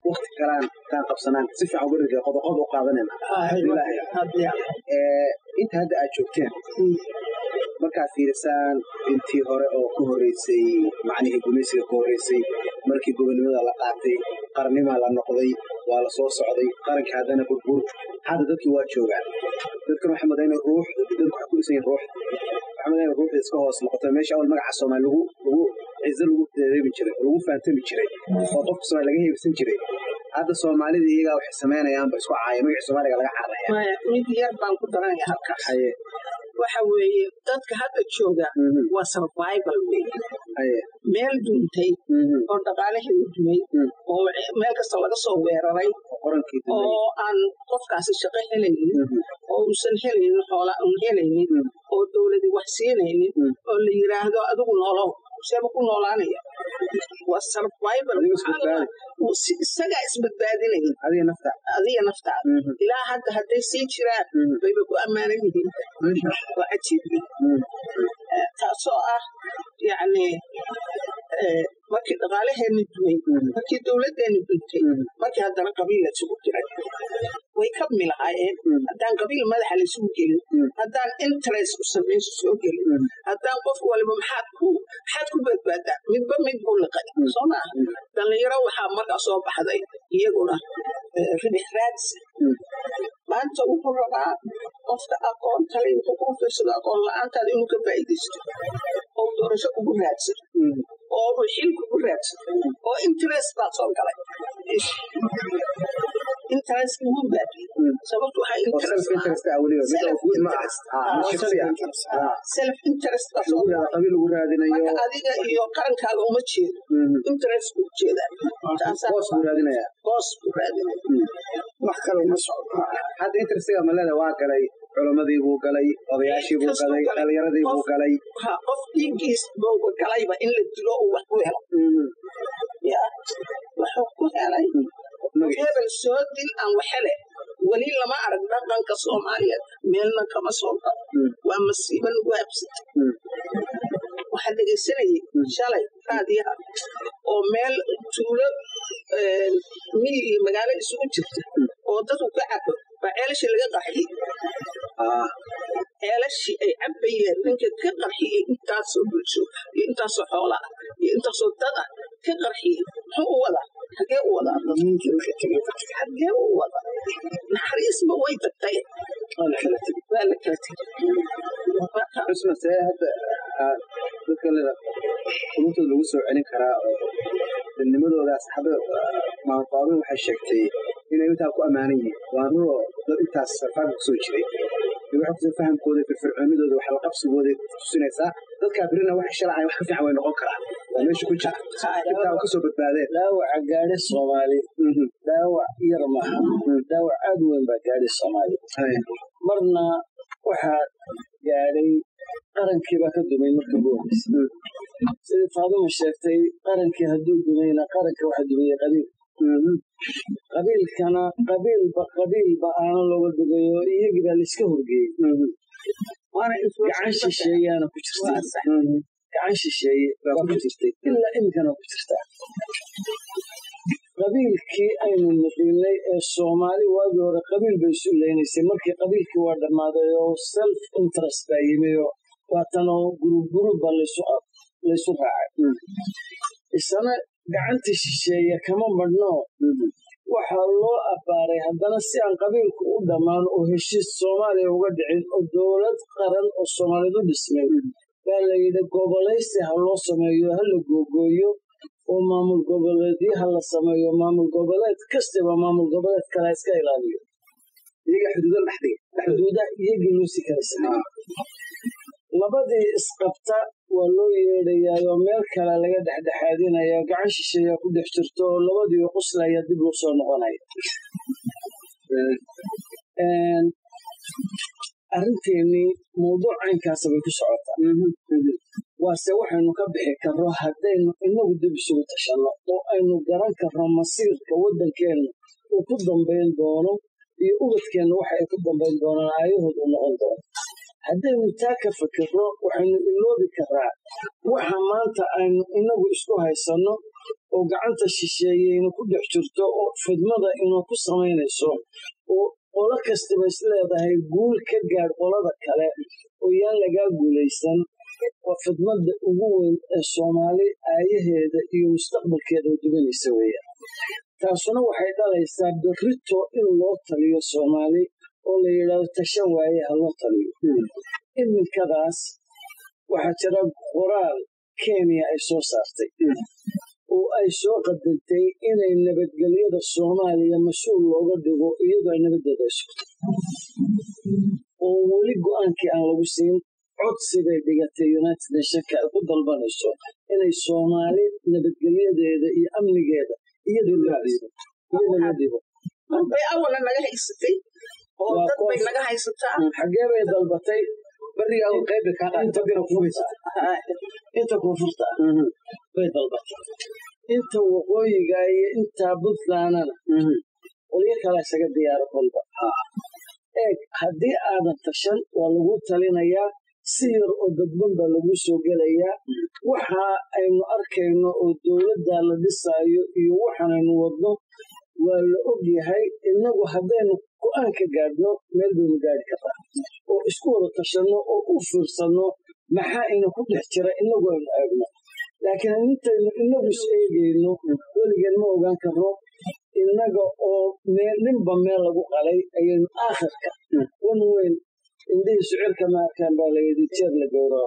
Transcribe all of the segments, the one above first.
wakti kalaan kaan qabsanaan si fiican uga rida qodoqod u qaadanayna inta hadda aad joogteen markaad fiirisaan intii hore oo ka horeysay macnihii gumaysiga ka horeysay markii gobonimada la qaatay qarnimaa la noqday waa la soo socday qarankii haddana burbur hadda dadkii waa joogaan dadkan waxay madayn ruux dadku waxay ku dhisan yihin ruux waxay madayn ruuxda iska hoos noqoto meesha awal magaca soomaali lagu lagu cizo lagu dareemi jiray lagu faantami jiray oo qofka soomaali laga heebsan jiray hadda soomaalida iyagaa waxay samaynayaanba isku caaya magacii soomaaliga laga cararaya mid yar baan ku daranaya halkaas waxa weeye dadka hadda jooga waa survival weeye meel duntay oo dhaqaalaheedu dumay oo meel kasta laga soo weeraray oo aan qofkaasi shaqo helaynin oo uusan helaynin xoola un helaynin oo dowladi wax siinaynin oo la yiraahdo adigu noolow seeba ku noolaanaya waa survival isagaa isbadbaadinaya adiga naftaada ilaa hadda hadday sii jiraan bayba ku ammaanan yihiin waa cajiib taasoo ah yacni markii dhaqaalaheeni dumay markii dowladdeeni duntay markii haddana qabiil laysugu jiray way ka milahaayeen haddaan qabiil madaxa laysugu gelin haddaan interest u samayso soo gelin haddaan qof waliba maxaad ku maxaad ku badbaadaa midba mid buu liqay soo maa dhallinyaro waxaa markaa soo baxday iyaguna ribix raadsi maanta wuxuu rabaa qofka aqoon kale intuu kuu fiirsado aqoon la-aantaada inuu ka faa'iidaysto oo doorasho kugu raadsado oo uu xil kugu raadsado oo interest baad soo galay interest wuu baabiyey sababtu waxaa self interest marka adiga iyo qarankaaga uma jeedo interest buu jeedaa boos buu raadinaya boos buu raadinaya wax kale uma socdo hadda interestiga maleda waa galay culamadii buu galay odayaashii buu galay dhalinyaradii buu galay qof dhiiggiis booba galayba in la dilo uu wax ku helo ya wuxuu ku helay hebel soo dil aan waxele weli lama arag dhaqanka soomaaliyeed meelna kama soo galo waa masiibo nagu habsata waxaa dhegaysanayay shalay raadiyaha oo meel tuulo miyi iyo magaalo isugu jirta oo dadku ka cabo baa ceelashii laga qaxiyey ceelashii ay cabayeen ninka ka qarxiyey intaasoo bulsho iyo intaasoo xoola ah iyo intaasoo dad ah ka qarxiyey muxuu u wadaa xagee u wadaa xagee u wadaa naxariisba way tagtay waa la kala tegey xusna see hadda dadka leda qulubtooda lagu soo celin karaa oo dilnimadoodaas hadda maanfaadun waxay sheegtay inay intaa ku ammaanan yihiin waa ruroo dad intaas sarfaanka kusoo jiray waxay kusa fahamkooda firfircoonidooda wax la qabsigooda tusinaysaa dadkaa birina waxay shalacay wax ka fiican way noqon karaan waa meesha ku jira intaa kasoo badbaadeen dhaawaca gaadhi soomaali dhaawac yar maaha dhaawac aad weyn baa gaadhi soomaali marna waxaa gaadhay qarankiibaa ka dumay marka ugu horeysa sidii faaduma sheegtay qarankii hadduu dumayna qaranka waxa dumaya qabiil qabiilkana qabiilba qabiilba aana looga dugayo iyagii baa laiska horgeeyey gacan shisheeyaana ku jirta gacan shisheeye baa ku jirtay ilaa iminkana ku jirtaa qabiilkii aynu nuqinay ee soomaali waagii hore qabiil bay isu leynaysay markii qabiilkii waa dhammaaday oo self interest baa yimi oo waatanoo gurub gurubba laysu raacay isana gacantii shisheeye kama madhno waxaa loo abbaaray haddana si aan qabiilku u dhammaan oo heshiis soomaaliya uga dhicin oo dowlad qaran oo soomaaliyad u dhismay baa la yidhi gobolaysi ha loo sameeyo ha la googooyo oo maamul goboleedyo ha la sameeyo maamul goboleed kastaba maamul goboleed kale ha iska ilaaliyo xuduuda iyagii loo sii kala sameeyey labadii isqabta waa loo yeedhayaayoo meel kale laga dhexdhexaadinaya gacan shisheeya ku dhex jirto oo labadii quslaya dib loo soo noqonaya arrinteenii mawduuc caynkaasa bay ku socotaa waase waxaynu ka bixi karro haddaynu inagu dib isugu tashanno oo aynu garan karno masiirka waddankeenna uu ku dambayn doono iyo ubadkeenna waxa ay ku dambayn doonaan aayahood u noqon doono haddaynu taa ka fikirro waxaynu iloobi karaa waxa maanta aynu inagu isku haysanno oo gacanta shisheeyeyna ku dhex jirto oo fidmada inuu ku samaynayso oo qolo kastaba is leedahay guul ka gaadh qolada kale oo yaan lagaa guulaysan waa fidmada ugu weyn ee soomaali aayaheeda iyo mustaqbalkeeda oo dubanaysa weeyaan taasuna waxay dhalaysaa berrito in loo taliyo soomaali oo la yidhaahdo tashan waaye ha loo taliyo iminkadaas waxaa jira qoraal kenya ay soo saartay oo ay soo qadantay inay nabadgelyada soomaaliya mas-uul looga dhigo iyadoo ay nabadeeda ay sugto oo weli go-aankii aan lagu siin codsi bay dhigatay united nationka ay ku dalbanayso inay soomaali nabadgelyadeeda iyo amnigeeda iyada la dhibo bay awala naga haysatay oo dad bay naga haysataa xagee bay dalbatay bariga qayb bay kaa qaatay inta koonfurta ah bay dalbatay inta waqooyiga iyo inta puntlandana qolyo kale isaga diyaaro kolba eeg haddii aadan tashan waa lagu talinayaa si yar oo dadban baa lagu soo gelayaa waxa aynu arkayno oo dowladda la dhisaayo iyo waxaanaynu wadno waa la og yahay innagu haddaynu go-aan ka gaadhno meel baynu gaadhi kartaa oo isku wada tashanno oo u fiirsanno maxaa ina ku dhex jira innagu aynu eegno laakiin intaynu innagu is eegayno weligeen ma ogaan karno innaga oo ninba meel lagu qalay ayaynu aakhirka wan weyn indhihii sicirka maarkaan baa layidhi jeer la gowraco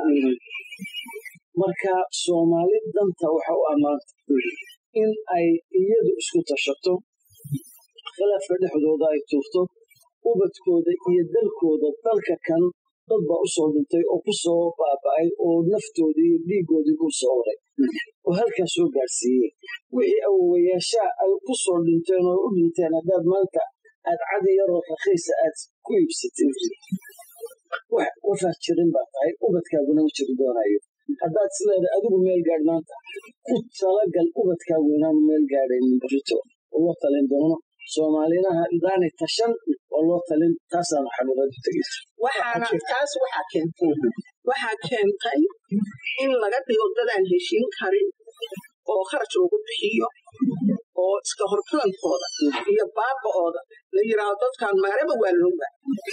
marka soomaali danta waxa u ammaanta in ay iyadu isku tashato khilaafka dhexdooda ay tuurto ubadkooda iyo dalkooda dalka kan dad baa u soo dhintay oo ku soo baaba'ay oo naftoodii iyo dhiiggoodii ku soo oray oo halkaa soo gaadhsiiyey wixii awowayaashaa ay ku soo dhinteen oo u dhinteen haddaad maanta aad cadi yaroo rakiisa aad ku iibsatid wax wafaad jirin baa tahay ubadkaaguna ma jiri doonayo haddaad isleedahay adigu meel gaadh maanta ku talagal ubadkaagu inaanu meel gaadhaynin barito oo loo talin doono soomaalinaha idaanay tashan oo loo talin taasaanu xaluuradu tegeysa waxaana taas waxaa keentay waxaa keentay in laga dhigo dadaan heshiin karin oo kharash lagu bixiyo oo iska hortoonkooda iyo baaba'ooda la yidhaahdo dadkan maaraba waa looga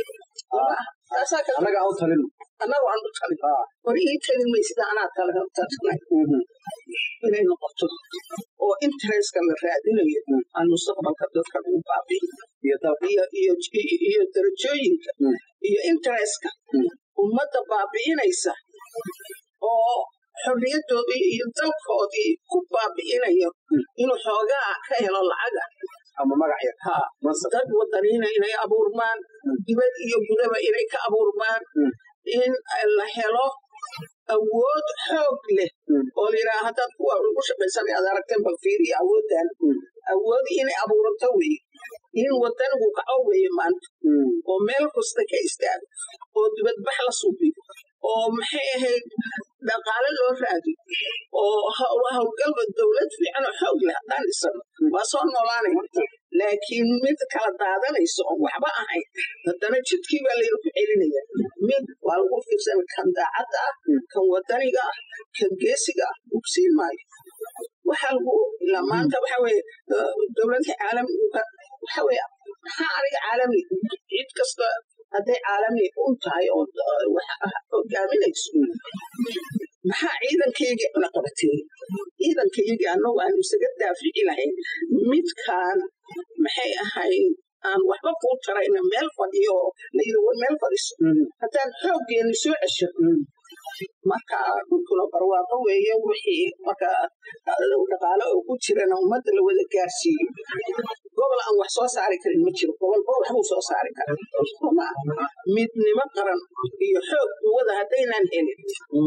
annaga aan u talin annagu aan u talin hor ii talin may sida anaa talagaltaasnay inay noqoto oo interestka la raadinayo aan mustaqbalka dadka lagu baabi'iyo iyo darajooyinka iyo interestka ummadda baabi'inaysa oo xorriyadoodii iyo dalkoodii ku baabi'inayo inuu xoogaa ka helo lacaga ama magac yar ha dad wadaniina inay abuurmaan dibad iyo gudaba inay ka abuurmaan in la helo awood xoog leh oo layidhaha haddaad kuwa ugu shaqaysanay aad aragteen bal fiiriya awooddan awood inay abuurato weye in wadanigu kaco weeye maanta oo meel kasta ka istaago oo dibadbax la subiyo oo maxay ahayd dhaqaale loo raadiyo oo howlgalba dowlad fiican oo xoog leh haddaan dhisano waa soo noolaanay laakiin mid kala daadanayso oon waxba ahayn haddana jidkii baa layna ku celinaya mid waa lagu fiirsan kan daacadda ah kan wadaniga ah kan geesiga ah ugsiin maayo waxa lagu ilaa maanta waxa weye dowladda caalamiga waxa weye maxaa aniga caalami cid kasta hadday caalami un tahay oo hogaaminayso maxaa ciidankaygii cuna qabateey ciidankaygii annagu aanu isaga daafici lahayn midkaan maxay ahayd aan waxba kuu tarayna meel fadhiyo oo layidhi war meel fadhiso haddaan xooggeeni soo cesho marka dhulkuna barwaaqo weeye wixii marka dhaqaale oo ku jirana ummadda la wada gaarsiiyo gobol aan wax soo saari karin ma jiro gobolba waxbuu soo saari kara midnimo qaran iyo xoog quwada haddaynaan helin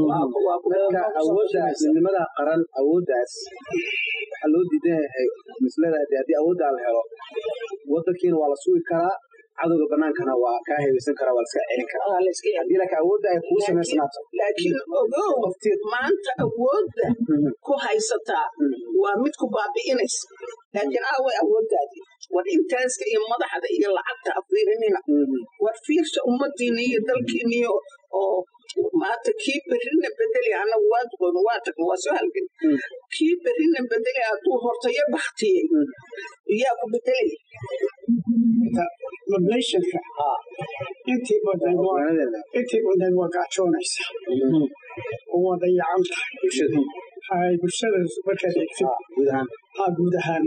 awooddaas midnimada qaran awooddaas waxaa loo diidan yahay misleedahay de haddii awooddaa la helo wadankiina waa la sugi karaa cadowga banaankana waa kaa hebaysan karaa waa la iska celin karaa haddii laakiin awoodda ay kugu samaysnaato laakiin ogow maanta awoodda ku haysataa waa mid ku baabi'inaysa laakiin aaway awooddaadii war interestka iyo madaxda iyo lacagta afiirinina war fiirsha ummadiina iyo dalkiiniyo oo maanta kii berrina bedeli anagu waa duqoon waa tagna waa soo halgan kii berrina bedeli hadduu hortayo baktiyey yaa ku bedelaya mablayshanka intii badan waa intii badan waa gaajoonaysa oo waa dayacan tahay hay bulshada markaad eegtid haa guud ahaan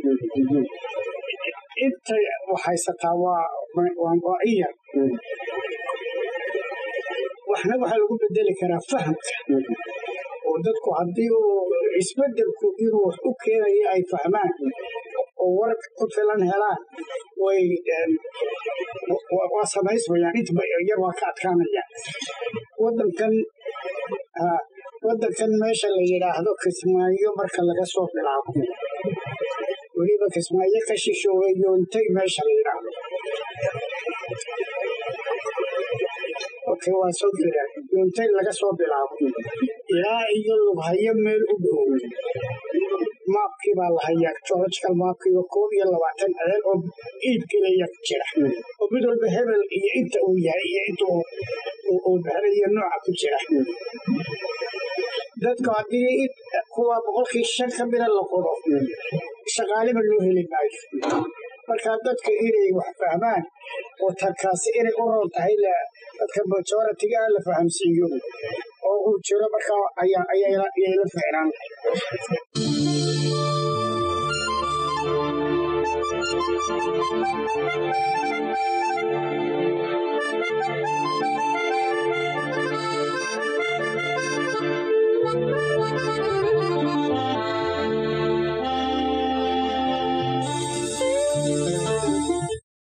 inta waxhaysataa waa waa iyar waxna waxaa lagu bedeli karaa fahamka oo dadku haddii uu isbedelku inuu wax u keenayo ay fahmaan oo wark ku filan helaan way waa samaysmayaan intaba yar waa ka adkaanayaan wadankan wadankan meesha la yidhaahdo kismaayo marka laga soo bilaabo weliba kismaayo ka shishoobay yoontay meesha la yidhaahdo okay waa soo jiraan yoontay laga soo bilaabo ilaa iyo lughayo meel u dhow maabkii baa la hayaa geological maabkiiba koob iyo labaatan ceel oo iibgelaya jira oo mid walba hebel iyo inta uu yahay iyo inta uu baxray iyo nooca ku jira dadka haddii kuwa boqolkii shan ka mida la qodo shaqaaleba loo heli maayo marka dadka inay wax fahmaan oo tankaasi inay u roon tahay dadka majoritiga la fahamsiiyo oo uu jiro markaa ayay la ficnaan Thank you.